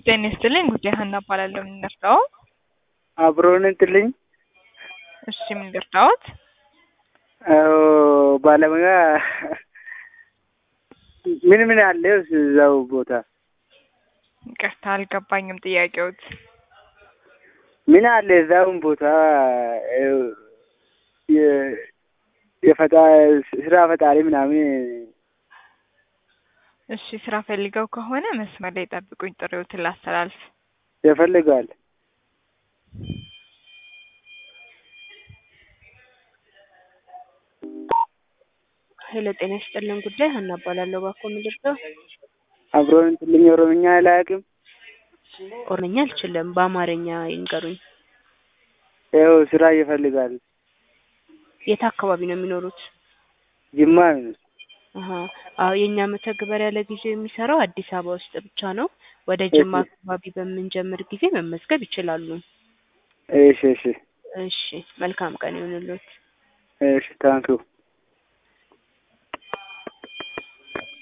ጤና ይስጥልኝ ጉዳይ ሀና እባላለሁ። ምን ልርዳዎ? አብሮን እንትልኝ እሺ ምን ልርዳዎት? አዎ ባለሙያ ምን ምን አለ እዛው ቦታ? ይቅርታ አልገባኝም ጥያቄዎት። ምን አለ እዛውን ቦታ የ- የፈጣ ስራ ፈጣሪ ምናምን እሺ ስራ ፈልገው ከሆነ መስመር ላይ ጠብቁኝ፣ ጥሪዎትን ላስተላልፍ። ይፈልጋል። ሄሎ ጤና ይስጥልን ጉዳይ ሀና እባላለሁ። እባክዎ ምን ልርዳው? አብሮን እንትልኝ ኦሮምኛ አላውቅም። ኦሮምኛ አልችልም፣ በአማርኛ ይንገሩኝ። ያው ስራ ይፈልጋል። የት አካባቢ ነው የሚኖሩት? ጅማ ነው። አሀ አዎ የእኛ መተግበሪያ ለጊዜው የሚሰራው አዲስ አበባ ውስጥ ብቻ ነው። ወደ ጅማ እሺ። አካባቢ በምንጀምር ጊዜ መመዝገብ ይችላሉ። እሺ እሺ እሺ መልካም ቀን ይሁንልዎት። እሺ ታንኪው